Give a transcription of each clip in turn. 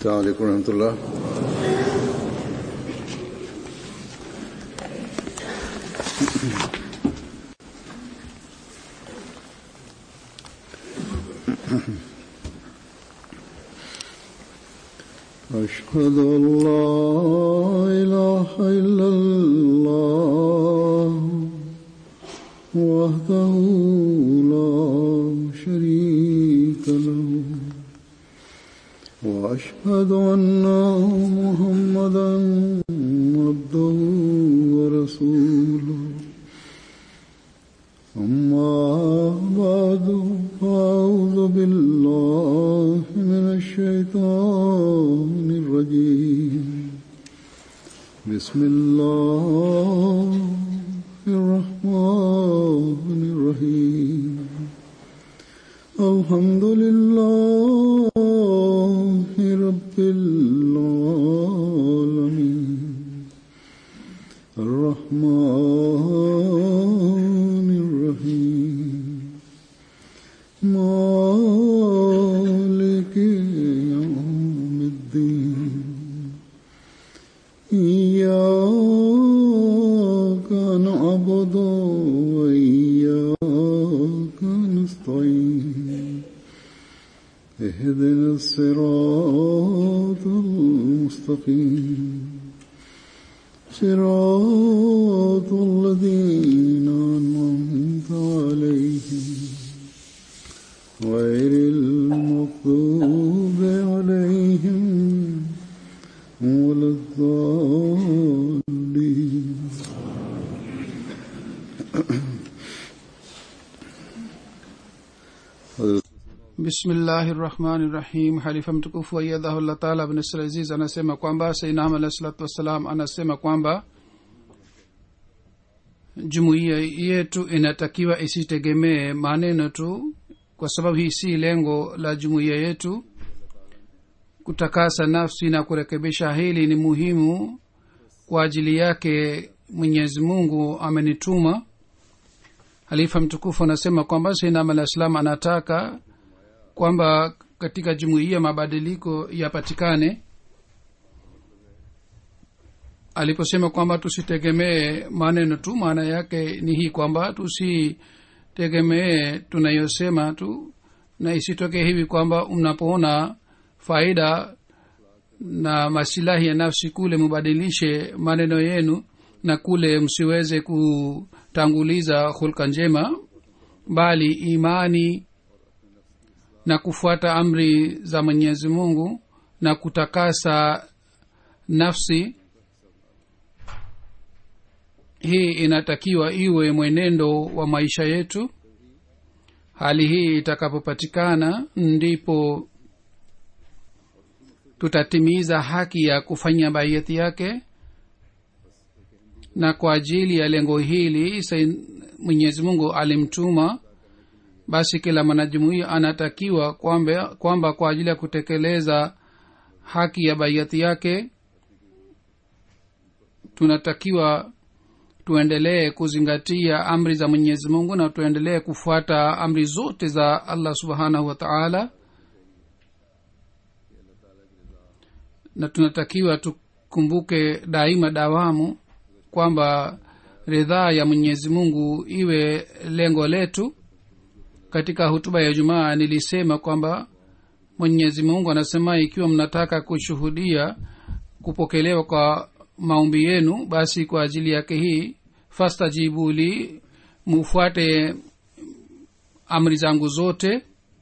السلام عليكم ورحمة الله أشهد أن لا إله إلا الله وحده لا شريك له وأشهد أن محمدا عبده ورسوله أما بعد فأعوذ بالله من الشيطان الرجيم بسم الله الرحمن الرحيم الحمد لله رب العالمين الرحمن الرحيم مالك يوم الدين إياك نعبد وإياك نستعين اهدنا الصراط المستقيم صراط الذين أنعمت عليهم غير المغضوب عليهم ولا الضالين bismillahi rahmani rahim halifa mtukufu aiyadhahullah taala bnasr aziz anasema kwamba sainam alahi salatu wassalam anasema kwamba jumuiya yetu inatakiwa isitegemee maneno tu kwa sababu hii si lengo la jumuiya yetu kutakasa nafsi na kurekebisha hili ni muhimu kwa ajili yake mwenyezi mungu amenituma halifa mtukufu anasema kwamba sainam alah salam anataka kwamba katika jumuiya mabadiliko yapatikane aliposema kwamba tusitegemee maneno tu maana yake ni hii kwamba tusitegemee tunayosema tu na isitoke hivi kwamba mnapoona faida na masilahi ya nafsi kule mubadilishe maneno yenu na kule msiweze kutanguliza hulka njema bali imani na kufuata amri za mwenyezi mungu na kutakasa nafsi hii inatakiwa iwe mwenendo wa maisha yetu hali hii itakapopatikana ndipo tutatimiza haki ya kufanya baiyati yake na kwa ajili ya lengo hili mwenyezi mungu alimtuma basi kila mwanajumuia anatakiwa kwamba, kwamba kwa ajili ya kutekeleza haki ya baiati yake tunatakiwa tuendelee kuzingatia amri za mwenyezi mungu na tuendelee kufuata amri zote za allah subhanahu wa taala na tunatakiwa tukumbuke daima dawamu kwamba ridhaa ya mwenyezi mungu iwe lengo letu katika hutuba ya jumaa nilisema kwamba mwenyezi mungu anasema ikiwa mnataka kushuhudia kupokelewa kwa maombi yenu basi kwa ajili yake hii fastajibuli mufuate amri zangu zote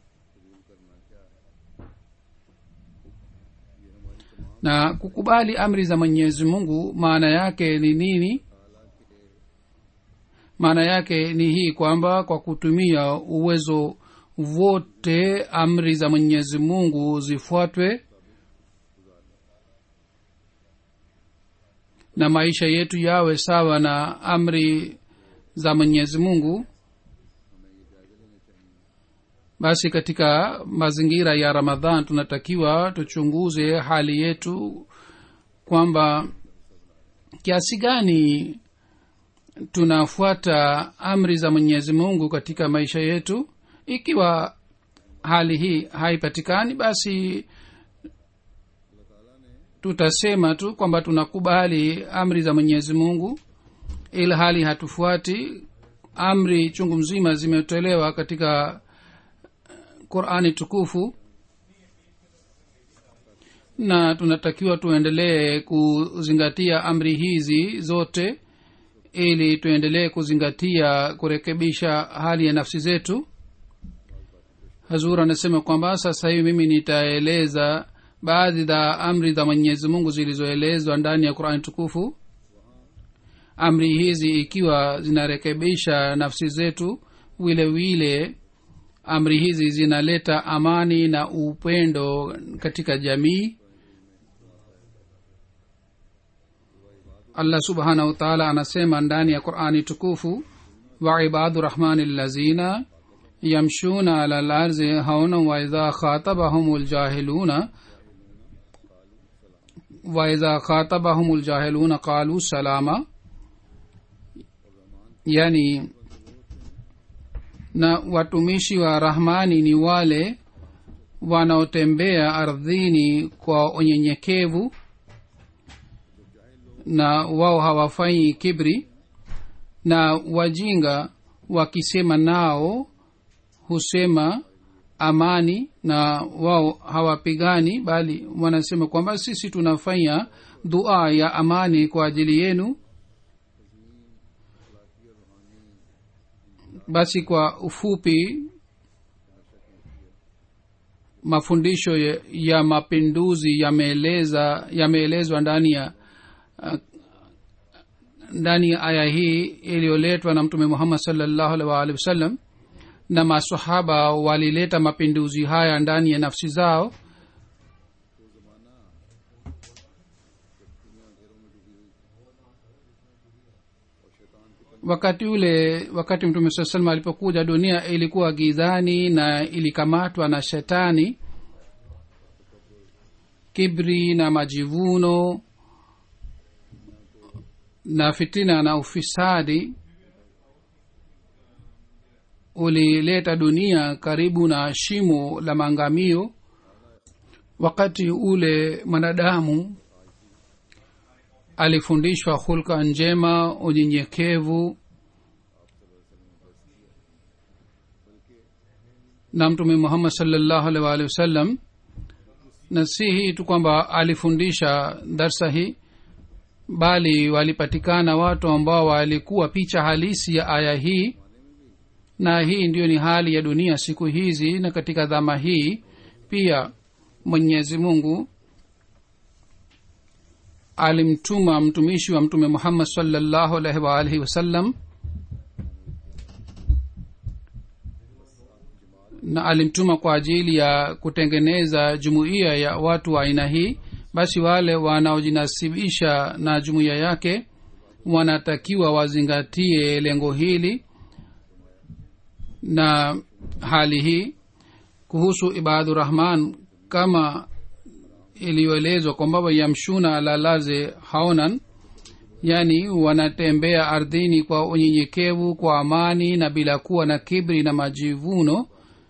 na kukubali amri za mwenyezi mungu maana yake ni nini maana yake ni hii kwamba kwa kutumia uwezo wote amri za mwenyezi mungu zifuatwe na maisha yetu yawe sawa na amri za mwenyezi mungu basi katika mazingira ya ramadhan tunatakiwa tuchunguze hali yetu kwamba kiasi gani tunafuata amri za mwenyezi mungu katika maisha yetu ikiwa hali hii haipatikani basi tutasema tu kwamba tunakubali amri za mwenyezi mungu ila hali hatufuati amri chungu mzima zimetolewa katika qurani tukufu na tunatakiwa tuendelee kuzingatia amri hizi zote ili tuendelee kuzingatia kurekebisha hali ya nafsi zetu hazur anasema kwamba sasa hivi mimi nitaeleza baadhi za amri za mwenyezi mungu zilizoelezwa ndani ya qurani tukufu amri hizi ikiwa zinarekebisha nafsi zetu vile vile amri hizi zinaleta amani na upendo katika jamii allah subhanahu wataala anasema ndani ya qurani tukufu waibadu rahmani lazina yamshuna ala larzi hauna waidha khatabahum ljahiluna waidha khatabahum ljahiluna qalu salama yani na watumishi wa rahmani ni wale wanaotembea ardhini kwa unyenyekevu na wao hawafanyi kibri na wajinga wakisema nao husema amani na wao hawapigani bali wanasema kwamba sisi tunafanya dua ya amani kwa ajili yenu basi kwa ufupi mafundisho ya, ya mapinduzi yameeleza yameelezwa ndani ya uh, ndani ya aya hii iliyoletwa na mtume muhammad salllahu alih waalihi wasallam na masahaba walileta mapinduzi haya ndani ya nafsi zao wakati ule wakati mtume saa salam alipokuja dunia ilikuwa gizani na ilikamatwa na shetani kibri na majivuno na fitina na ufisadi ulileta dunia karibu na shimo la maangamio wakati ule mwanadamu alifundishwa hulka njema unyenyekevu na mtume muhammad salllahu alih waalihi wasallam na si hii tu kwamba alifundisha darsa hii bali walipatikana watu ambao walikuwa picha halisi ya aya hii na hii ndiyo ni hali ya dunia siku hizi na katika dhama hii pia mwenyezi mungu alimtuma mtumishi wa mtume muhammad salllahu alaihi waalihi wasallam na alimtuma kwa ajili ya kutengeneza jumuiya ya watu wa aina hii basi wale wanaojinasibisha na jumuiya yake wanatakiwa wazingatie lengo hili na hali hii kuhusu ibadurahman kama iliyoelezwa kwamba yamshuna ala laze haonan yani wanatembea ardhini kwa unyenyekevu kwa amani na bila kuwa na kibri na majivuno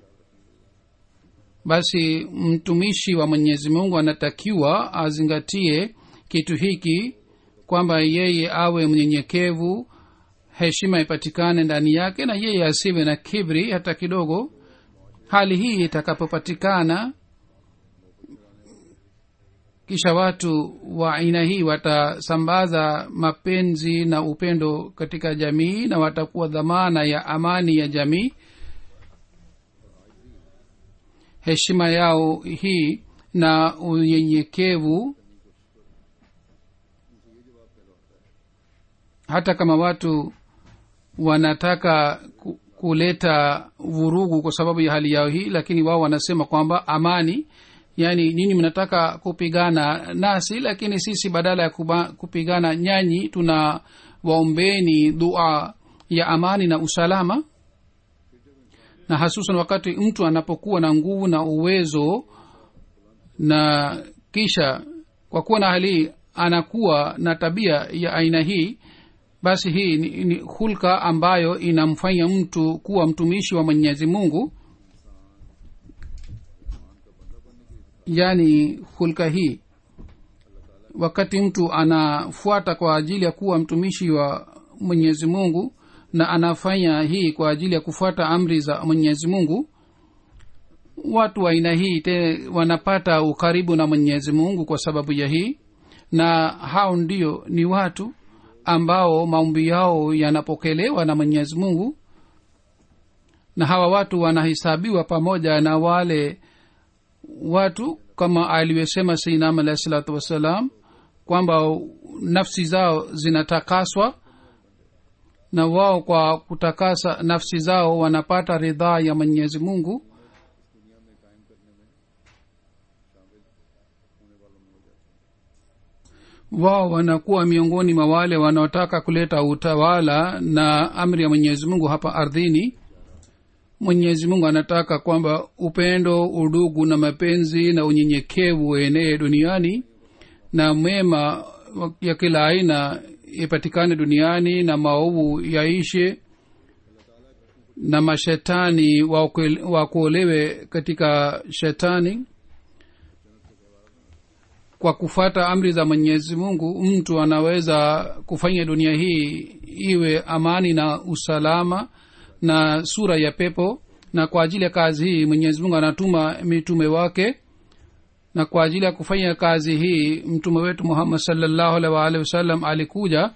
basi mtumishi wa mwenyezi mungu anatakiwa azingatie kitu hiki kwamba yeye awe mnyenyekevu heshima ipatikane ndani yake na yeye asiwe na kibri hata kidogo hali hii itakapopatikana kisha watu wa aina hii watasambaza mapenzi na upendo katika jamii na watakuwa dhamana ya amani ya jamii heshima yao hii na unyenyekevu hata kama watu wanataka kuleta vurugu kwa sababu ya hali yao hii lakini wao wanasema kwamba amani yaani nyinyi mnataka kupigana nasi lakini sisi badala ya kuba, kupigana nyanyi tuna waombeni dua ya amani na usalama na hasusan wakati mtu anapokuwa na nguvu na uwezo na kisha kwa kuwa na hali anakuwa na tabia ya aina hii basi hii ni, ni hulka ambayo inamfanya mtu kuwa mtumishi wa mwenyezi mungu yaani hulka hii wakati mtu anafuata kwa ajili ya kuwa mtumishi wa mwenyezi mungu na anafanya hii kwa ajili ya kufuata amri za mwenyezi mungu watu wa aina hii te wanapata ukaribu na mwenyezi mungu kwa sababu ya hii na hao ndio ni watu ambao maombi yao yanapokelewa na mwenyezi mungu na hawa watu wanahesabiwa pamoja na wale watu kama alivyosema seinam alahi salatu wassalam kwamba nafsi zao zinatakaswa na wao kwa kutakasa nafsi zao wanapata ridhaa ya mwenyezi mungu wao wanakuwa miongoni mwa wale wanaotaka kuleta utawala na amri ya mwenyezi mungu hapa ardhini mwenyezi mungu anataka kwamba upendo udugu na mapenzi na unyenyekevu uenee duniani na mema ya kila aina ipatikane duniani na maovu yaishe na mashetani wakuolewe katika shetani kwa kufata amri za mwenyezi mungu mtu anaweza kufanya dunia hii iwe amani na usalama na sura ya pepo na kwa ajili ya kazi hii mwenyezi mungu anatuma mitume wake na kwa ajili ya kufanya kazi hii mtume wetu muhammad salllahu alhi waalihi wasallam alikuja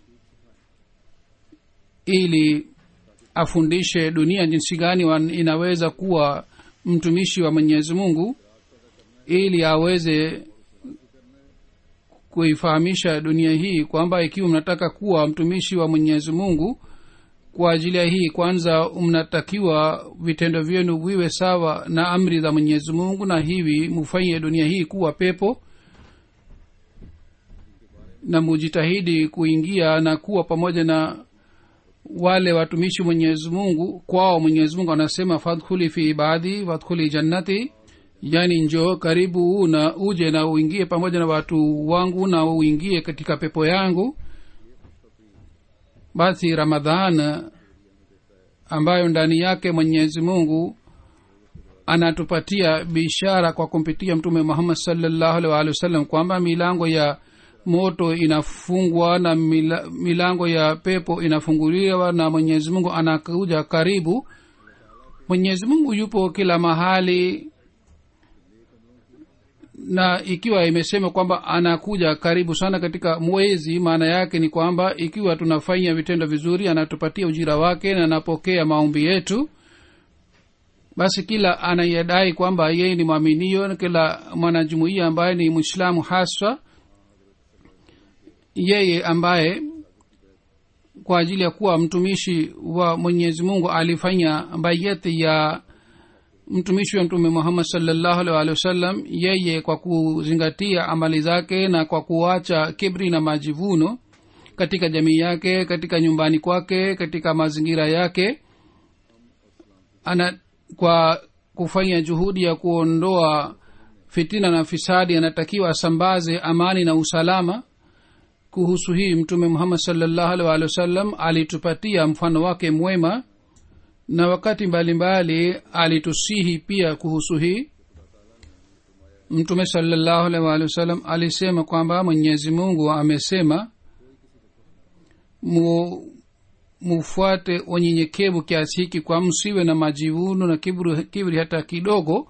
ili afundishe dunia jinsi gani inaweza kuwa mtumishi wa mwenyezi mungu ili aweze kuifahamisha dunia hii kwamba ikiwa mnataka kuwa mtumishi wa mwenyezi mungu kwa ajili ya hii kwanza mnatakiwa vitendo vyenu viwe sawa na amri za mwenyezi mungu na hivi mufanye dunia hii kuwa pepo na mujitahidi kuingia na kuwa pamoja na wale watumishi mwenyezi mungu kwao mwenyezi mungu anasema fadkhuli fi ibadi fadkhuli jannati yani njo karibu na uje na uingie pamoja na watu wangu na uingie katika pepo yangu basi ramadhan ambayo ndani yake mwenyezi mungu anatupatia bishara kwa kumpitia mtume muhammad salllahu alih waalihi wasallam kwamba milango ya moto inafungwa na mila, milango ya pepo inafunguliwa na mwenyezi mungu anakuja karibu mwenyezi mungu yupo kila mahali na ikiwa imesema kwamba anakuja karibu sana katika mwezi maana yake ni kwamba ikiwa tunafanya vitendo vizuri anatupatia ujira wake na anapokea maombi yetu basi kila anayedai kwamba yeye ni mwaminio kila mwanajumuia ambaye ni mwislamu haswa yeye ambaye kwa ajili ya kuwa mtumishi wa mwenyezi mungu alifanya bayeti ya mtumishi wa mtume muhammad salllahu alih walihi wasallam yeye kwa kuzingatia amali zake na kwa kuacha kibri na majivuno katika jamii yake katika nyumbani kwake katika mazingira yake ana kwa kufanya juhudi ya kuondoa fitina na fisadi anatakiwa asambaze amani na usalama kuhusu hii mtume muhammad salllahu alih walihi wasallam alitupatia mfano wake mwema na wakati mbalimbali mbali, alitusihi pia kuhusu hii mtume salllahu alih waalihi wasallam alisema kwamba mwenyezi mungu amesema mu, mufuate unyenyekevu kiasi hiki kwa msiwe na majivuno na kibri, kibri hata kidogo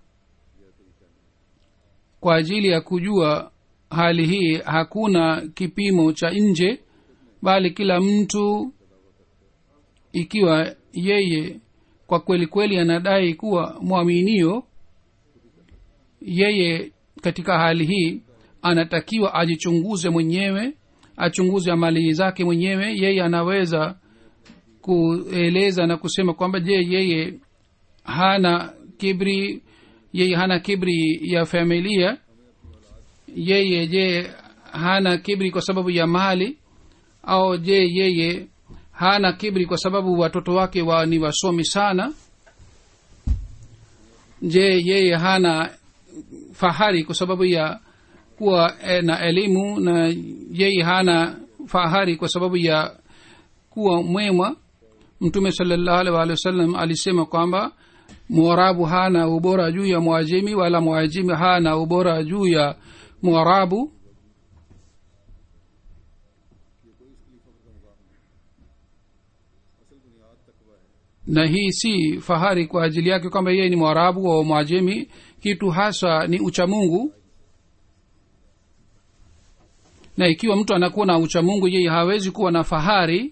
kwa ajili ya kujua hali hii hakuna kipimo cha nje bali kila mtu ikiwa yeye kwa kweli kweli anadai kuwa mwaminio yeye katika hali hii anatakiwa ajichunguze mwenyewe achunguze amali zake mwenyewe yeye anaweza kueleza na kusema kwamba je yeye hana kibri yeye hana kibri ya familia yeye je hana kibri kwa sababu ya mali au je yeye hana kibri kwa sababu watoto wake wa ni wasomi sana je yeye hana fahari kwa sababu ya kuwa e, na elimu na yeye hana fahari kwa sababu ya kuwa mwema mtume salllahu alih walih wasallam alisema kwamba mwarabu hana ubora juu ya mwajimi wala mwajimi hana ubora juu ya mwarabu na hii si fahari kwa ajili yake kwamba yeye ni mwarabu au mwajemi kitu hasa ni uchamungu na ikiwa mtu anakuwa na uchamungu yeye hawezi kuwa na fahari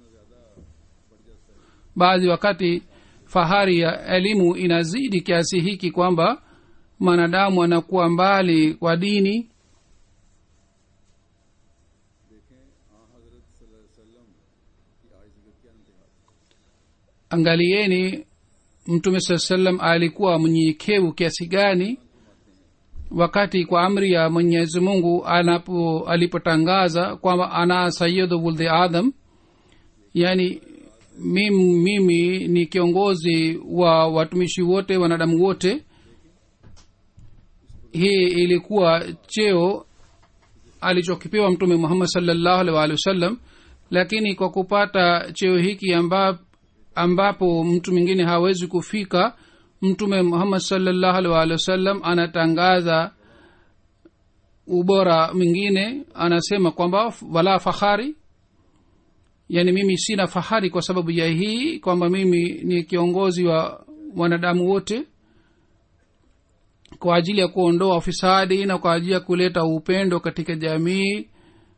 baadhi wakati fahari ya elimu inazidi kiasi hiki kwamba mwanadamu anakuwa mbali kwa dini angalieni mtume saa salam alikuwa mnyenyekevu kiasi gani wakati kwa amri ya mwenyezi mungu anapo alipotangaza kwamba ana sayidu wuldi adam yani mimi, mimi ni kiongozi wa watumishi wote wanadamu wote hii ilikuwa cheo alichokipewa mtume muhammad salllahu alih waalihi wasallam lakini kwa kupata cheo hiki amba, ambapo mtu mwingine hawezi kufika mtume muhammad salllahu alih waalihi wasallam anatangaza ubora mwingine anasema kwamba wala fahari yaani mimi sina fahari kwa sababu ya hii kwamba mimi ni kiongozi wa wanadamu wote kwa ajili ya kuondoa ufisadi na kwa ajili ya kuleta upendo katika jamii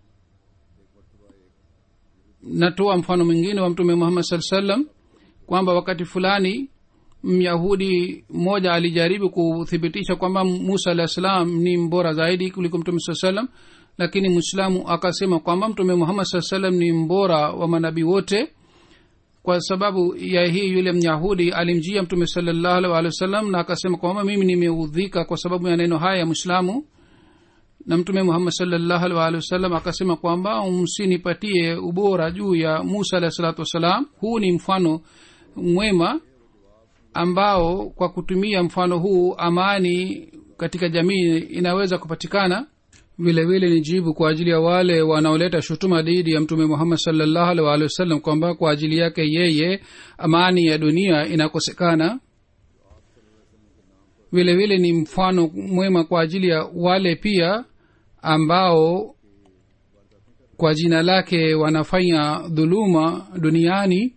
natoa mfano mwingine wa mtume muhammad saa salam kwamba wakati fulani myahudi mmoja alijaribu kuthibitisha kwamba musa alah salam ni mbora zaidi kuliko mtume saa salam lakini mwislamu akasema kwamba mtume muhammad saa salam ni mbora wa manabii wote kwa sababu ya hii yule myahudi alimjia mtume salallahu alih walih wa sallam na akasema kwamba mimi nimeudhika kwa sababu ya neno haya ya mwislamu na mtume muhammad salllahu alih waalihi wasallam akasema kwamba msinipatie ubora juu ya musa alahi salatu wassalam huu ni mfano mwema ambao kwa kutumia mfano huu amani katika jamii inaweza kupatikana vile vile ni jibu kwa ajili ya wale wanaoleta shutuma dhidi ya mtume muhammad salllahu alih waalihi wasallam kwamba kwa ajili yake yeye amani ya dunia inakosekana vile vile ni mfano mwema kwa ajili ya wale pia ambao kwa jina lake wanafanya dhuluma duniani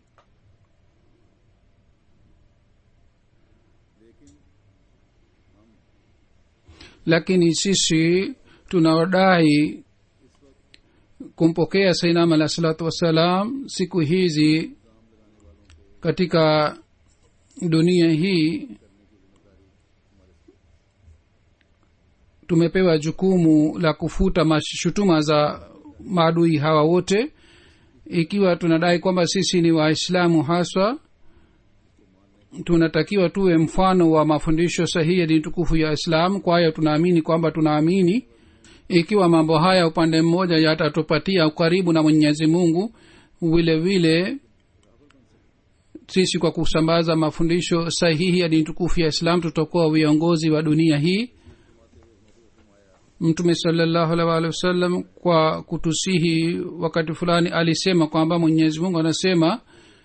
lakini sisi tunaodai kumpokea sainam alah salatu wassalam siku hizi katika dunia hii tumepewa jukumu la kufuta mashutuma za maadui hawa wote ikiwa tunadai kwamba sisi ni waislamu haswa tunatakiwa tuwe mfano wa mafundisho sahihi ya dini tukufu ya islam kwa hiyo tunaamini kwamba tunaamini ikiwa mambo haya upande mmoja yatatupatia ukaribu na mwenyezi mungu vile vile sisi kwa kusambaza mafundisho sahihi ya dini tukufu ya islam tutakuwa viongozi wa dunia hii mtume salallahu alih waalihi wasallam kwa kutusihi wakati fulani alisema kwamba mwenyezi mungu anasema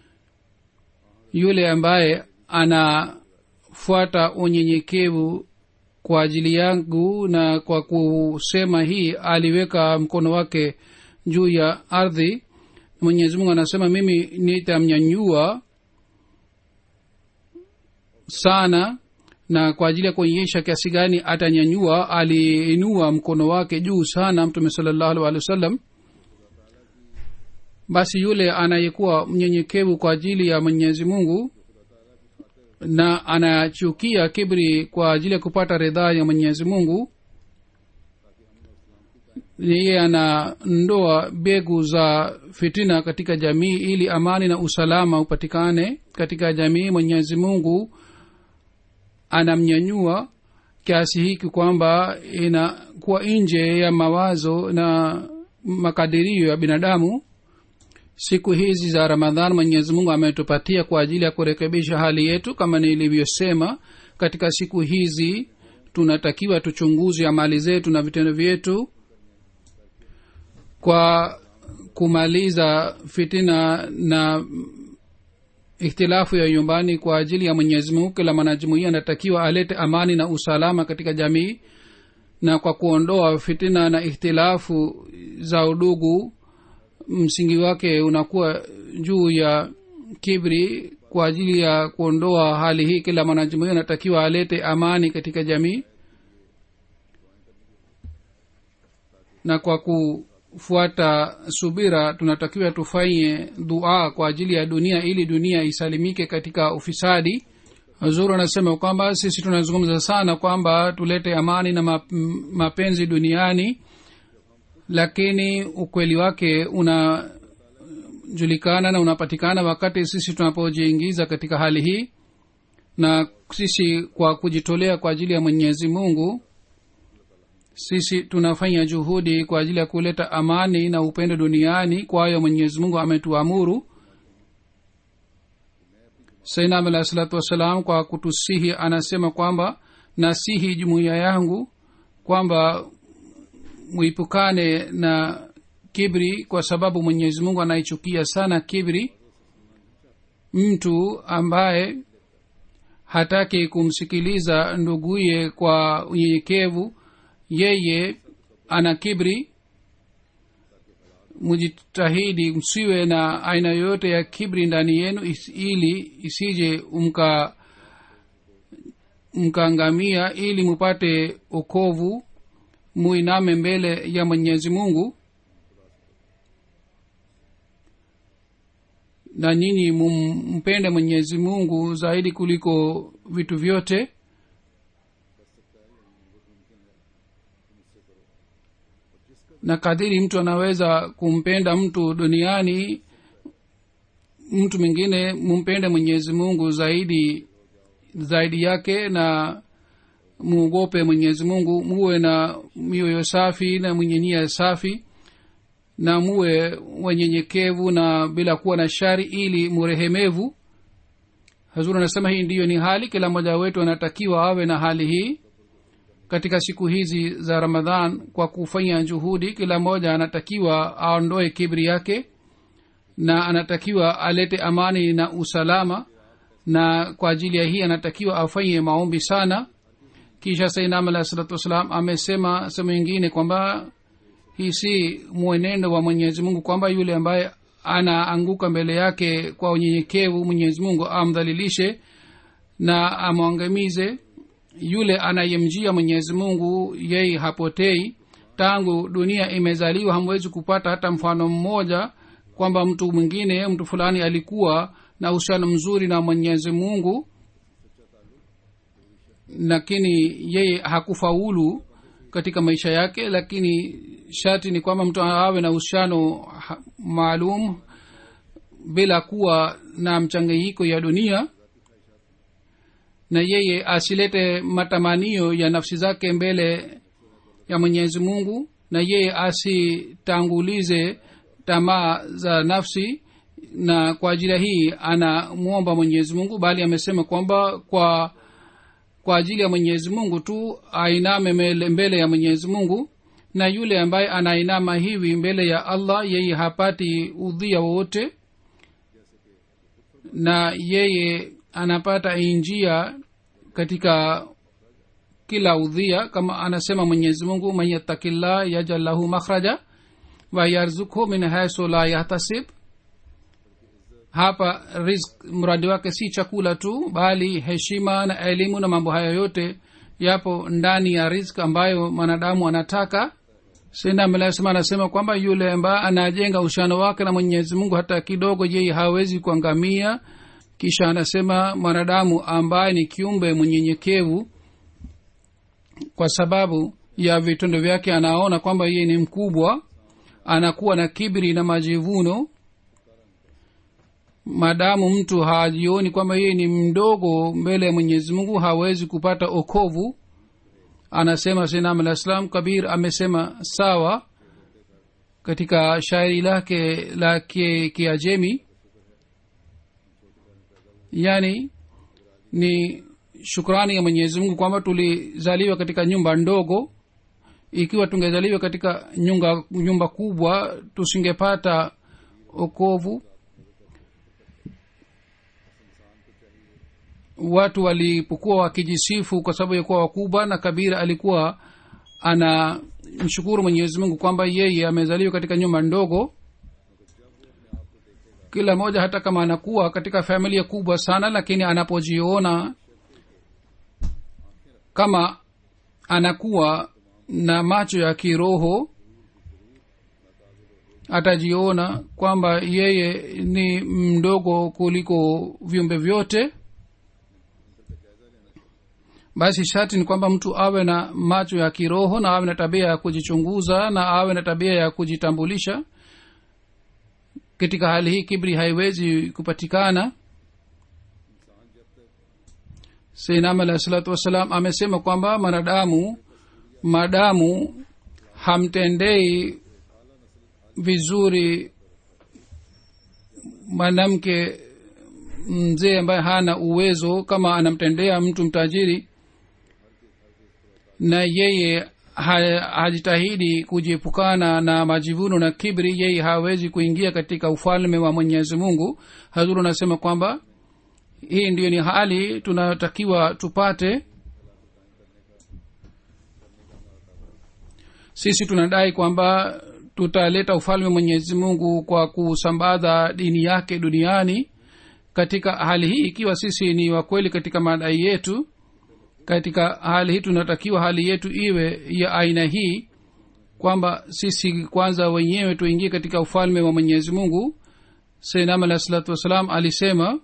yule ambaye anafuata unyenyekevu kwa ajili yangu na kwa kusema hii aliweka mkono wake juu ya ardhi mwenyezi mungu anasema mimi nitamnyanyua sana na kwa ajili ya kuonyesha kiasi gani atanyanyua aliinua mkono wake juu sana mtume salallahu alih walih wasallam basi yule anayekuwa mnyenyekevu kwa ajili ya mwenyezi mungu na anachukia kibri kwa ajili ya kupata ridhaa ya mwenyezi mungu yeye anandoa begu za fitina katika jamii ili amani na usalama upatikane katika jamii mwenyezi mungu anamnyanyua kiasi hiki kwamba inakuwa nje ya mawazo na makadirio ya binadamu siku hizi za ramadhan mwenyezi mungu ametupatia kwa ajili ya kurekebisha hali yetu kama nilivyosema katika siku hizi tunatakiwa tuchunguze amali zetu na vitendo vyetu kwa kumaliza fitina na ikhtilafu ya nyumbani kwa ajili ya mwenyezi mungu kila mwanajumuia anatakiwa alete amani na usalama katika jamii na kwa kuondoa fitina na ikhtilafu za udugu msingi wake unakuwa juu ya kibri kwa ajili ya kuondoa hali hii kila mwanajumuia anatakiwa alete amani katika jamii na kwa kufuata subira tunatakiwa tufanye dua kwa ajili ya dunia ili dunia isalimike katika ufisadi zuru anasema kwamba sisi tunazungumza sana kwamba tulete amani na map- mapenzi duniani lakini ukweli wake unajulikana na unapatikana wakati sisi tunapojiingiza katika hali hii na sisi kwa kujitolea kwa ajili ya mwenyezi mungu sisi tunafanya juhudi kwa ajili ya kuleta amani na upendo duniani kwayo mwenyezi mungu ametuamuru sainam alahi salatu wassalam kwa kutusihi anasema kwamba nasihi jumuiya yangu kwamba muipukane na kibri kwa sababu mwenyezi mungu anaichukia sana kibri mtu ambaye hataki kumsikiliza nduguye kwa unyenyekevu yeye ana kibri mujitahidi msiwe na aina yoyote ya kibri ndani yenu is, ili isije mka mkaangamia ili mupate okovu muiname mbele ya mwenyezi mungu na nyinyi mumpende mwenyezi mungu zaidi kuliko vitu vyote na kadiri mtu anaweza kumpenda mtu duniani mtu mwingine mumpende mwenyezi mungu zaidi zaidi yake na muogope mwenyezi mungu muwe na mioyo safi na mwenye nia safi na muwe wenyenyekevu na bila kuwa na shari ili murehemevu hazur anasema hii ndiyo ni hali kila mmoja wetu anatakiwa awe na hali hii katika siku hizi za ramadhan kwa kufanya juhudi kila mmoja anatakiwa aondoe kibri yake na anatakiwa alete amani na usalama na kwa ajili ya hii anatakiwa afanye maombi sana kisha sainam alahi salatu wassalam amesema sehemu ingine kwamba hii si mwenendo wa mwenyezi mungu kwamba yule ambaye anaanguka mbele yake kwa unyenyekevu mwenyezi mungu amdhalilishe na amwangamize yule anayemjia mwenyezi mungu yeye hapotei tangu dunia imezaliwa hamwezi kupata hata mfano mmoja kwamba mtu mwingine mtu fulani alikuwa na uhusiano mzuri na mwenyezi mungu lakini yeye hakufaulu katika maisha yake lakini sharti ni kwamba mtu awe na uhusiano maalum bila kuwa na mchanganyiko ya dunia na yeye asilete matamanio ya nafsi zake mbele ya mwenyezi mungu na yeye asitangulize tamaa za nafsi na kwa ajili hii anamwomba mwenyezi mungu bali amesema kwamba kwa kwa ajili ya mwenyezi mungu tu ainame mbele ya mwenyezi mungu na yule ambaye anainama hivi mbele ya allah yeye hapati udhia wowote na yeye anapata njia katika kila udhia kama anasema mwenyezi mungu man yattakillah yajal lahu makhraja wa yarzukhu min haisu la yahtasib hapa rizk mradi wake si chakula tu bali heshima na elimu na mambo hayo yote yapo ndani ya rizk ambayo mwanadamu anataka sinamlasema anasema kwamba yule ambaye anajenga ushano wake na mwenyezi mungu hata kidogo yeye hawezi kuangamia kisha anasema mwanadamu ambaye ni kiumbe mwenyenyekevu kwa sababu ya vitendo vyake anaona kwamba yeye ni mkubwa anakuwa na kibri na majivuno maadamu mtu hajioni kwamba yeye ni mdogo mbele ya mwenyezi mungu hawezi kupata okovu anasema sinam alah salam kabir amesema sawa katika shairi lake la kiajemi yani ni shukrani ya mwenyezi mungu kwamba tulizaliwa katika nyumba ndogo ikiwa tungezaliwa katika nyumba, nyumba kubwa tusingepata okovu watu walipokuwa wakijisifu kwa sababu ya kuwa wakubwa na kabira alikuwa ana mshukuru mwenyezi mungu kwamba yeye amezaliwa katika nyumba ndogo kila mmoja hata kama anakuwa katika familia kubwa sana lakini anapojiona kama anakuwa na macho ya kiroho atajiona kwamba yeye ni mdogo kuliko viumbe vyote basi sharti ni kwamba mtu awe na macho ya kiroho na awe na tabia ya kujichunguza na awe na tabia ya kujitambulisha katika hali hii kibri haiwezi kupatikana seinam alahi salatu wassalam amesema kwamba mwanadamu madamu hamtendei vizuri mwanamke mzee ambaye hana uwezo kama anamtendea mtu mtajiri na yeye ha- hajitahidi kujiepukana na majivuno na kibri yeye hawezi kuingia katika ufalme wa mwenyezi mungu hazuru anasema kwamba hii ndiyo ni hali tunayotakiwa tupate sisi tunadai kwamba tutaleta ufalme mwenyezi mungu kwa kusambaza dini yake duniani katika hali hii ikiwa sisi ni wakweli katika madai yetu katika hali hii tunatakiwa hali yetu iwe ya aina hii kwamba sisi kwanza wenyewe tuingie katika ufalme wa mwenyezi mungu sainam alahi salatu wassalam alisema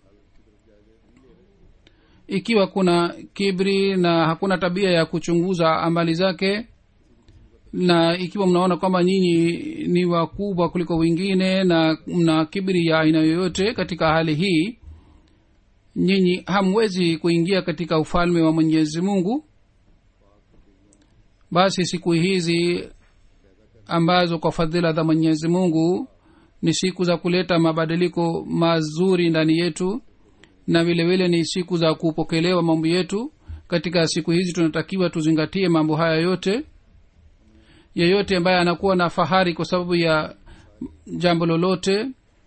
ikiwa kuna kibri na hakuna tabia ya kuchunguza amali zake na ikiwa mnaona kwamba nyinyi ni wakubwa kuliko wengine na mna kibri ya aina yoyote katika hali hii nyinyi hamwezi kuingia katika ufalme wa mwenyezi mungu basi siku hizi ambazo kwa fadhila za mwenyezi mungu ni siku za kuleta mabadiliko mazuri ndani yetu na vile vile ni siku za kupokelewa mambo yetu katika siku hizi tunatakiwa tuzingatie mambo haya yote yeyote ambaye anakuwa na fahari kwa sababu ya jambo lolote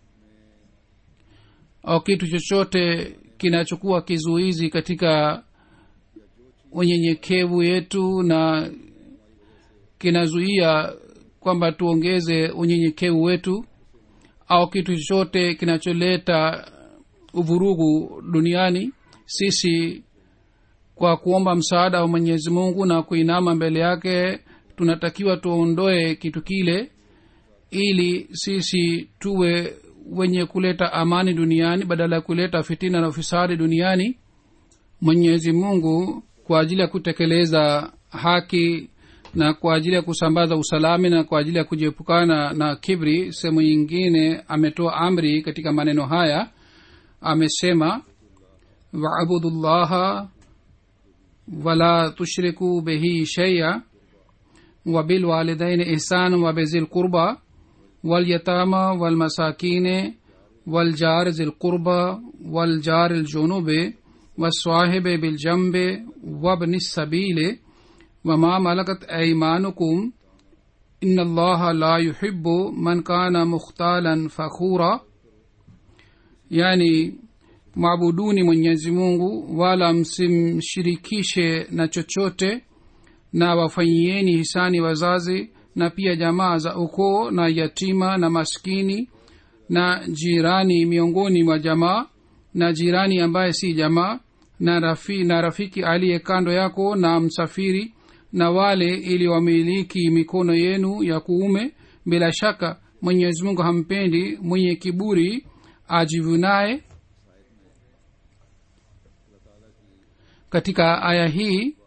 au kitu chochote kinachokuwa kizuizi katika unyenyekevu yetu na kinazuia kwamba tuongeze unyenyekevu wetu au kitu chochote kinacholeta uvurugu duniani sisi kwa kuomba msaada wa mwenyezi mungu na kuinama mbele yake tunatakiwa tuondoe kitu kile ili sisi tuwe wenye kuleta amani duniani badala ya kuleta fitina na ufisadi duniani mwenyezi mungu kwa ajili ya kutekeleza haki na kwa ajili ya kusambaza usalami na kwa ajili ya kujiepukana na kibri sehemu nyingine ametoa amri katika maneno haya amesema waabudu llaha wala tushriku bihi sheia وبالوالدين إحسان وبذي القربى واليتامى والمساكين والجار ذي القربى والجار الجنوب والصاحب بالجنب وابن السبيل وما ملكت أيمانكم إن الله لا يحب من كان مختالا فخورا يعني mwabuduni mwenyezi mungu wala msimshirikishe na chochote na wafanyieni hisani wazazi na pia jamaa za ukoo na yatima na maskini na jirani miongoni mwa jamaa na jirani ambaye si jamaa na, rafi, na rafiki aliye kando yako na msafiri na wale ili wamiliki mikono yenu ya kuume bila shaka mwenyezi mungu hampendi mwenye kiburi ajivunaye katika aya hii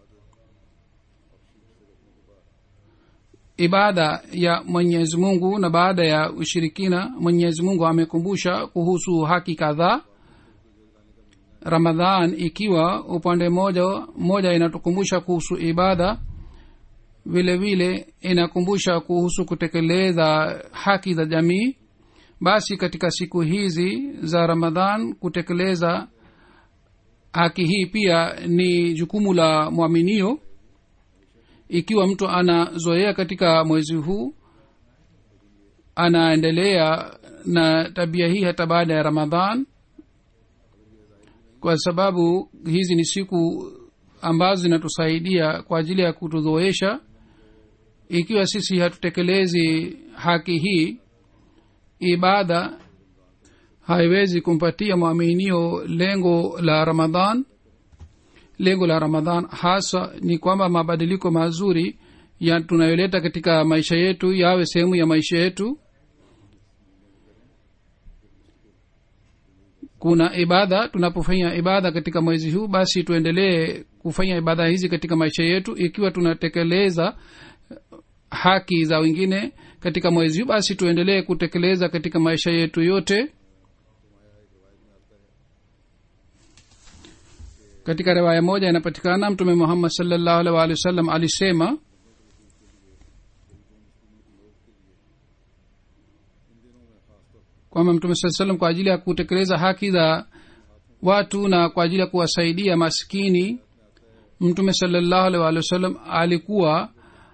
ibada ya mwenyezi mungu na baada ya ushirikina mwenyezi mungu amekumbusha kuhusu haki kadhaa ramadhan ikiwa upande moja moja inatukumbusha kuhusu ibada vile vile inakumbusha kuhusu kutekeleza haki za jamii basi katika siku hizi za ramadhan kutekeleza haki hii pia ni jukumu la mwaminio ikiwa mtu anazoea katika mwezi huu anaendelea na tabia hii hata baada ya ramadhan kwa sababu hizi ni siku ambazo zinatusaidia kwa ajili ya kutuzoesha ikiwa sisi hatutekelezi haki hii ibada haiwezi kumpatia mwaminio lengo la ramadhan lengo la ramadhan hasa ni kwamba mabadiliko mazuri ya tunayoleta katika maisha yetu yawe sehemu ya maisha yetu kuna ibada tunapofanya ibada katika mwezi huu basi tuendelee kufanya ibada hizi katika maisha yetu ikiwa tunatekeleza haki za wengine katika mwezi huu basi tuendelee kutekeleza katika maisha yetu yote katika riwaya moja inapatikana mtume muhammad salllahu alih waalihi wasallam alisema kwamba mtume saa salam kwa ajili ya kutekeleza haki za watu na kwa ajili ya kuwasaidia maskini mtume salallahu alih waalihi wasallam alikuwa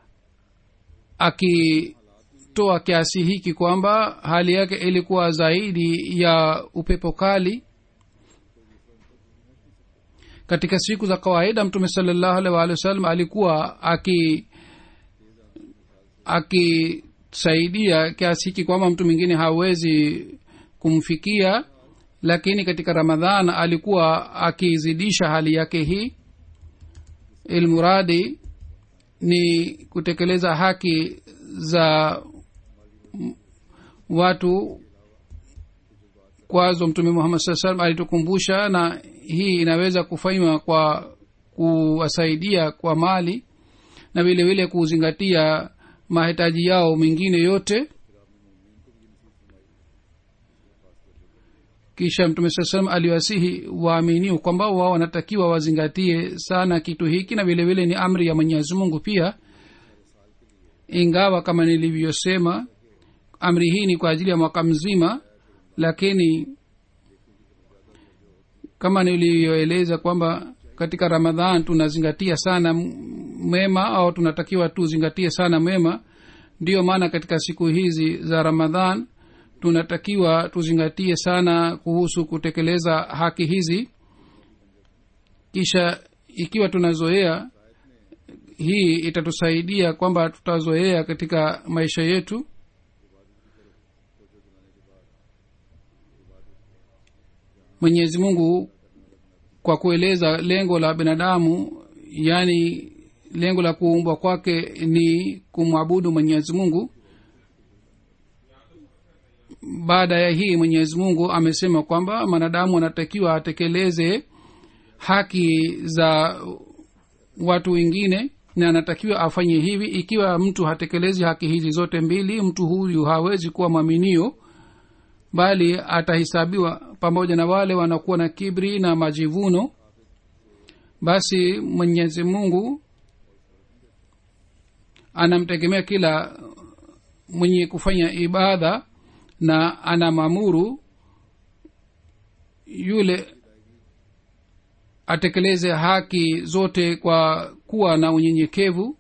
akitoa kiasi hiki kwamba hali yake ilikuwa zaidi ya upepo kali katika siku za kawaida mtume salallahu alih waalihi wasallam alikuwa aki akisaidia kiasi hiki kwamba mtu mwingine hawezi kumfikia lakini katika ramadhan alikuwa akizidisha hali yake hii ilmuradi ni kutekeleza haki za watu kwazo mtume muhammad saa salam alitukumbusha na hii inaweza kufanywa kwa kuwasaidia kwa mali na vile vile kuzingatia mahitaji yao mengine yote kisha mtume saa salam aliwasihi waaminiu kwamba wao wanatakiwa wazingatie sana kitu hiki na vile vile ni amri ya mwenyezi mungu pia ingawa kama nilivyosema amri hii ni kwa ajili ya mwaka mzima lakini kama nilivyoeleza kwamba katika ramadhan tunazingatia sana mema au tunatakiwa tuzingatie sana mema ndiyo maana katika siku hizi za ramadhan tunatakiwa tuzingatie sana kuhusu kutekeleza haki hizi kisha ikiwa tunazoea hii itatusaidia kwamba tutazoea katika maisha yetu mwenyezi mungu kwa kueleza lengo la binadamu yaani lengo la kuumbwa kwake ni kumwabudu mwenyezi mungu baada ya hii mwenyezi mungu amesema kwamba mwanadamu anatakiwa atekeleze haki za watu wengine na anatakiwa afanye hivi ikiwa mtu hatekelezi haki hizi zote mbili mtu huyu hawezi kuwa mwaminio bali atahesabiwa pamoja na wale wanakuwa na kibri na majivuno basi mwenyezi mungu anamtegemea kila mwenye kufanya ibada na anamamuru yule atekeleze haki zote kwa kuwa na unyenyekevu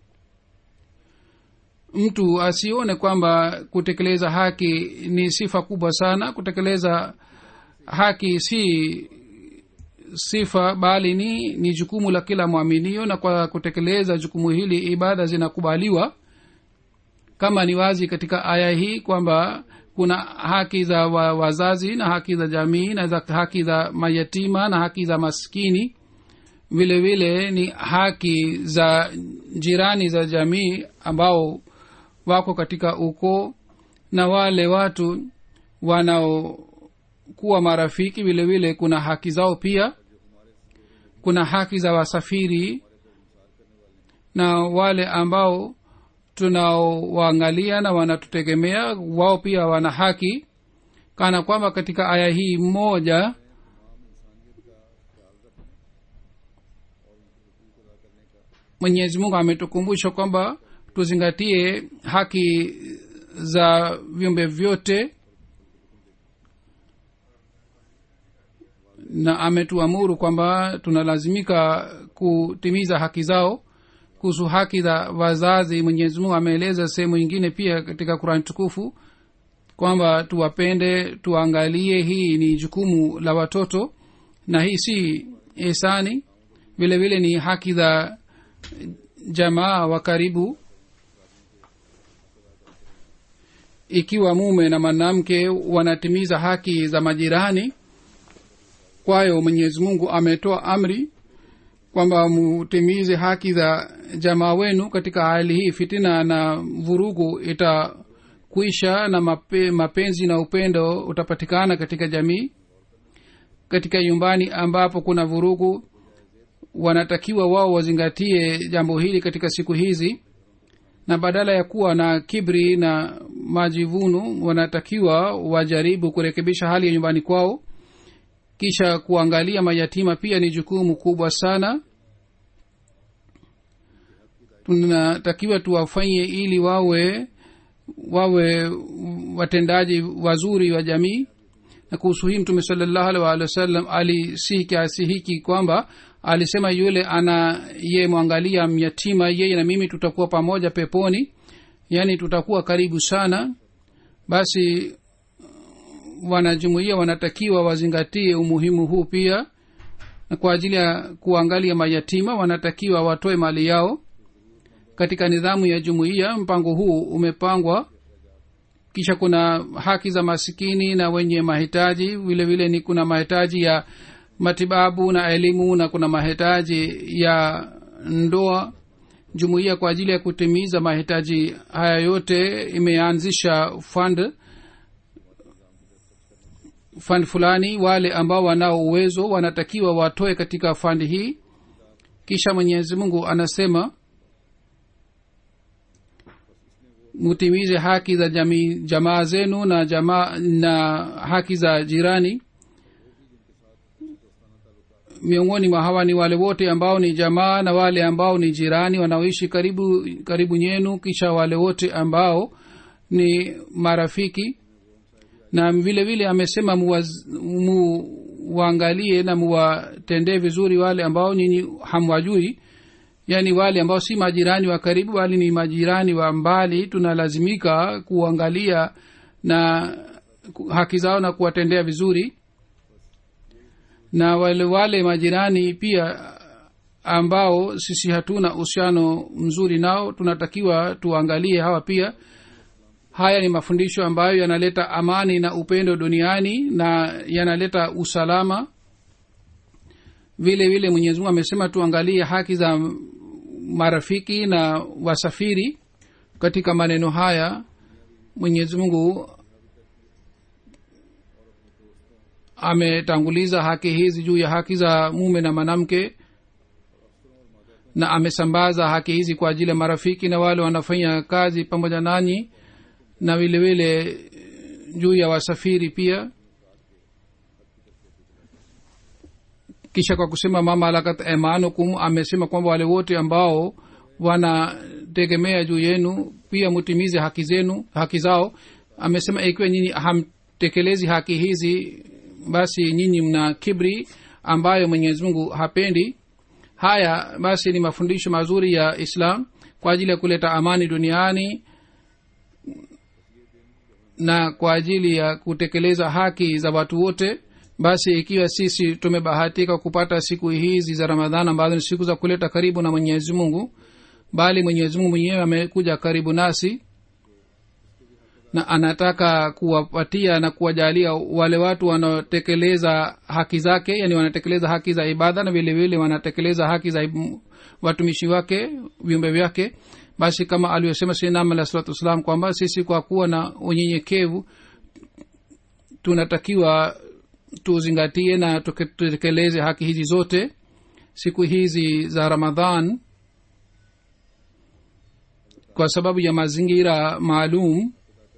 mtu asione kwamba kutekeleza haki ni sifa kubwa sana kutekeleza haki si sifa bali ni ni jukumu la kila mwaminio na kwa kutekeleza jukumu hili ibada zinakubaliwa kama ni wazi katika aya hii kwamba kuna haki za wa, wazazi na haki za jamii na za haki za mayatima na haki za maskini vile vile ni haki za jirani za jamii ambao wako katika ukoo na wale watu wanaokuwa marafiki vile vile kuna haki zao pia kuna haki za wasafiri na wale ambao tunaowaangalia na wanatutegemea wao pia wana haki kana kwamba katika aya hii moja mwenyezi mungu ametukumbusha kwamba tuzingatie haki za viumbe vyote na ametuamuru kwamba tunalazimika kutimiza haki zao kuhusu haki za wazazi mwenyezi mungu ameeleza sehemu nyingine pia katika kurani tukufu kwamba tuwapende tuangalie hii ni jukumu la watoto na hii si ihsani vile vile ni haki za jamaa wa karibu ikiwa mume na mwanamke wanatimiza haki za majirani kwayo mwenyezi mungu ametoa amri kwamba mutimize haki za jamaa wenu katika hali hii fitina na vurugu itakwisha na mape, mapenzi na upendo utapatikana katika jamii katika nyumbani ambapo kuna vurugu wanatakiwa wao wazingatie jambo hili katika siku hizi na badala ya kuwa na kibri na majivuno wanatakiwa wajaribu kurekebisha hali ya nyumbani kwao kisha kuangalia mayatima pia ni jukumu kubwa sana tunatakiwa tuwafanye ili wawe wawe watendaji wazuri wa jamii na kuhusu hii mtume salallahu alih waalihi wasallam alisihi kiasi hiki kwamba alisema yule ana ye mwangalia myatima yeye na mimi tutakuwa pamoja peponi yaani tutakuwa karibu sana basi wanajumuia wanatakiwa wazingatie umuhimu huu pia na kwa ajili ya kuangalia mayatima wanatakiwa watoe mali yao katika nidhamu ya jumuiya mpango huu umepangwa kisha kuna haki za masikini na wenye mahitaji vile vile ni kuna mahitaji ya matibabu na elimu na kuna mahitaji ya ndoa jumuiya kwa ajili ya kutimiza mahitaji haya yote imeanzisha fund fund fulani wale ambao wanao uwezo wanatakiwa watoe katika fund hii kisha mwenyezi mungu anasema mutimize haki za jamii jamaa zenu na jamaa na haki za jirani miongoni mwa hawa ni wale wote ambao ni jamaa na wale ambao ni jirani wanaoishi karibu karibu nyenu kisha wale wote ambao ni marafiki na vile vile amesema muwaangalie na muwatendee vizuri wale ambao nyinyi hamwajui yaani wale ambao si majirani wa karibu bali ni majirani wa mbali tunalazimika kuangalia na haki zao na kuwatendea vizuri na wale wale majirani pia ambao sisi hatuna uhusiano mzuri nao tunatakiwa tuangalie hawa pia haya ni mafundisho ambayo yanaleta amani na upendo duniani na yanaleta usalama vile vile mwenyezi mungu amesema tuangalie haki za marafiki na wasafiri katika maneno haya mwenyezi mungu ametanguliza haki hizi juu ya haki za mume na mwanamke na amesambaza haki hizi kwa ajili ya marafiki na wale wanafanya kazi pamoja nanyi na vile vile juu ya wasafiri pia kisha kwa kusema mama alakat emanukum amesema kwamba wale wote ambao wanategemea juu yenu pia mutimize haki zenu haki zao amesema ikiwa nyinyi hamtekelezi haki hizi basi nyinyi mna kibri ambayo mwenyezi mungu hapendi haya basi ni mafundisho mazuri ya islam kwa ajili ya kuleta amani duniani na kwa ajili ya kutekeleza haki za watu wote basi ikiwa sisi tumebahatika kupata siku hizi za ramadhan ambazo ni siku za kuleta karibu na mwenyezi mungu bali mwenyezi mungu mwenyewe amekuja karibu nasi na anataka kuwapatia na kuwajalia wale watu wanaotekeleza haki zake yani wanatekeleza haki za ibada na vile vile wanatekeleza haki za watumishi wake viumbe vyake basi kama alivyosema sinam alah salatu wassalam kwamba sisi kwa kuwa na unyenyekevu tunatakiwa tuzingatie na tutekeleze haki hizi zote siku hizi za ramadhan kwa sababu ya mazingira maalum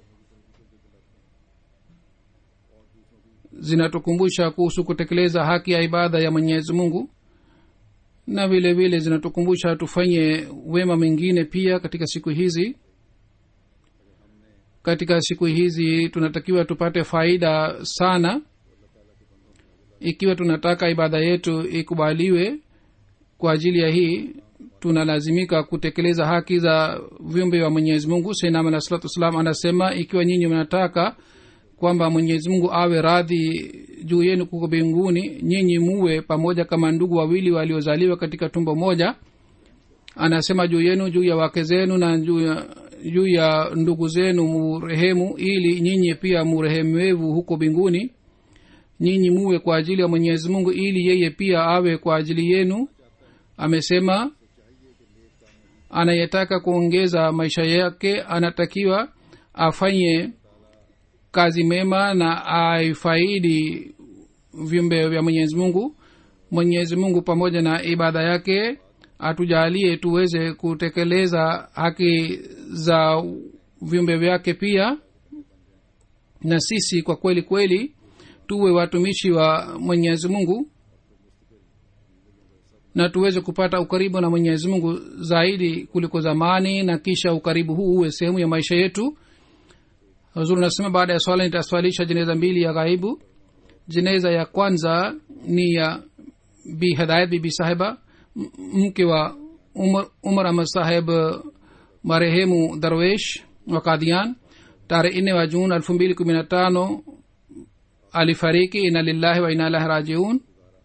zinatukumbusha kuhusu kutekeleza haki ya ibada ya mwenyezi mungu na vile vile zinatukumbusha tufanye wema mengine pia katika siku hizi katika siku hizi tunatakiwa tupate faida sana ikiwa tunataka ibada yetu ikubaliwe kwa ajili ya hii tunalazimika kutekeleza haki za viumbe wa mwenyezi mungu sainam alah salatu wassalam anasema ikiwa nyinyi mnataka kwamba mwenyezi mungu awe radhi juu yenu kuko mbinguni nyinyi muwe pamoja kama ndugu wawili waliozaliwa katika tumbo moja anasema juu yenu juu ya wake zenu na juu ya juu ya ndugu zenu murehemu ili nyinyi pia murehemevu huko mbinguni nyinyi muwe kwa ajili ya mwenyezi mungu ili yeye pia awe kwa ajili yenu amesema anayetaka kuongeza maisha yake anatakiwa afanye kazi mema na aifaidi viumbe vya mwenyezi mungu mwenyezi mungu pamoja na ibada yake atujalie tuweze kutekeleza haki za viumbe vyake pia na sisi kwa kweli kweli tuwe watumishi wa mwenyezi mungu na tuweze kupata ukaribu na mwenyezi mungu zaidi kuliko zamani na kisha ukaribu huu uwe sehemu ya maisha yetu huzuri nasema baada ya swala nitaswalisha jeneza mbili ya ghaibu jeneza ya kwanza ni ya bi hidayat bibi sahiba m- mke wa umar, umar ahmad saheb marehemu darwesh wa kadian tarehe nne wa juni elfu mbili kumi na tano alifariki ina lillahi wa ina ilahi rajiun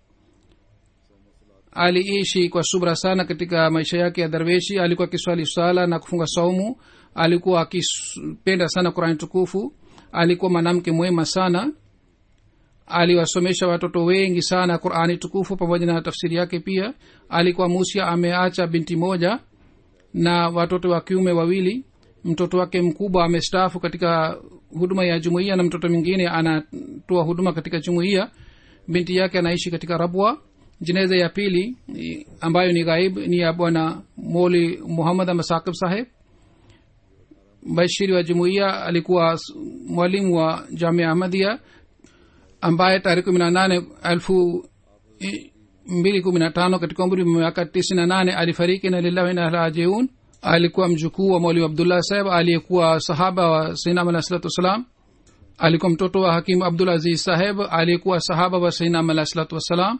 aliishi kwa subra sana katika maisha yake ya darweshi alikuwa akiswali sala na kufunga saumu alikuwa akipenda sana qurani tukufu alikuwa mwanamke mwema sana aliwasomesha watoto wengi sana qurani tukufu pamoja na tafsiri yake pia alikuwa musia ameacha binti moja na watoto wa kiume wawili mtoto wake mkubwa amestaafu katika huduma ya jumuiya na mtoto mwingine anatoa huduma katika jumuiya binti yake anaishi katika rabwa jeneza ya pili i- ambayo ni ghaib ni ya bwana moli muhammad masakib saheb bashiri wa jumuiya alikuwa s- mwalimu wa jamia ahmadia ambaye tarehe kumi na nane elfu i- mbili kumi na tano katika umri wa miaka tisini na nane alifariki na lillahi na rajiun alikuwa mjukuu wa mwalimu abdullah saheb aliyekuwa sahaba wa sainam alah salatu wassalam alikuwa mtoto wa hakimu abdul aziz saheb aliyekuwa sahaba wa sainam alah salatu wassalam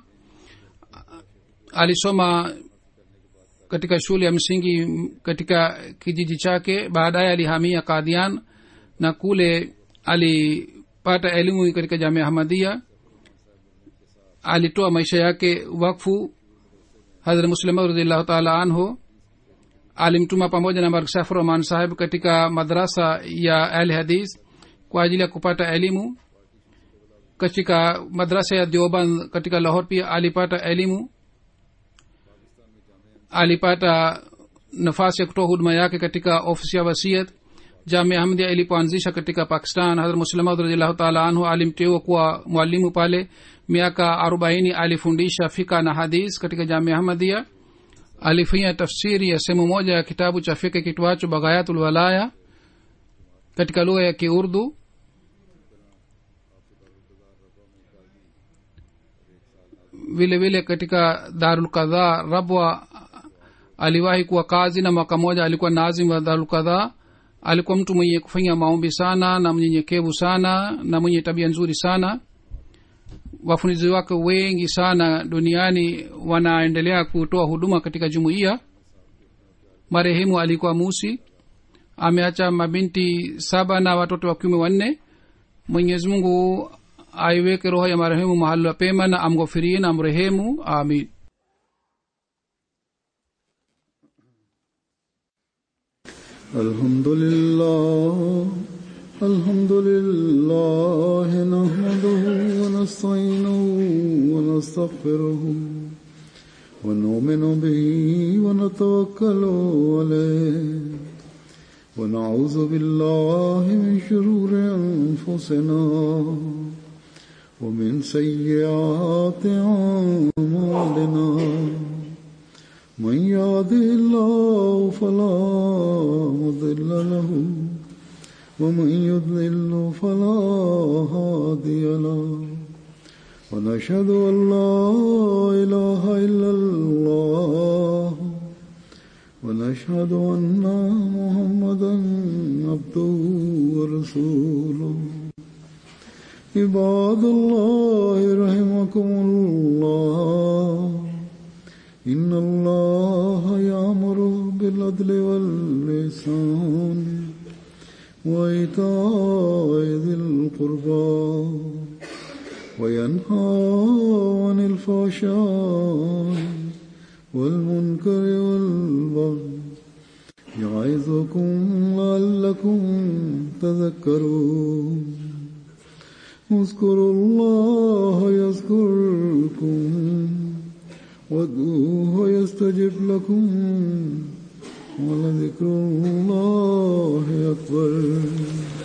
alisoma katika shule ya msingi m- katika kijiji chake baadaye alihamia kadhian na kule alipata elimu katika jamia hamadia alitoa maisha yake wakfu hadhrat muslima radiallahu taala anhu alimtuma pamoja na marksaf roman saheb katika madrasa ya al hadis kwa ajili ya kupata elimu katika madrasa ya dioban katika lahor pia alipata elimu alipata nafasi ya kutoa huduma yake katika ofisi ya wasiat jamia ahmadia ilipoanzisha katika pakistan hadrat muslimaud radiallahu taala anhu alimteua kuwa mwalimu pale miaka arobaini alifundisha fika na hadis katika jamia ahmadia alifanya tafsiri ya sehemu moja ya kitabu cha fika kitwacho baghayatul walaya katika lugha ya kiurdu vile vile katika darul kadhaa rabwa aliwahi kuwa kazi na mwaka moja alikuwa nazim wa darul kadhaa alikuwa mtu mwenye kufanya maombi sana na mnyenyekevu sana na mwenye tabia nzuri sana wafundizi wake wengi sana duniani wanaendelea kutoa huduma katika jumuiya marehemu alikuwa musi ameacha mabinti saba na watoto wa kiume wanne mwenyezi mungu aiweke roho ya marehemu mahali pema na amghofirie na amrehemu amin الحمد لله الحمد لله نحمده ونستعينه ونستغفره ونؤمن به ونتوكل عليه ونعوذ بالله من شرور انفسنا ومن سيئات اعمالنا من يهده الله فلا مضل له ومن يضلل فلا هادي له ونشهد ان لا اله الا الله ونشهد ان محمدا عبده ورسوله عباد الله رحمكم الله إن الله يأمر بالعدل واللسان وإيتاء ذي القربى وينهى عن الفحشاء والمنكر والبغي يعظكم لعلكم تذكرون اذكروا الله يذكركم وادعوه يستجب لكم ولذكر الله أكبر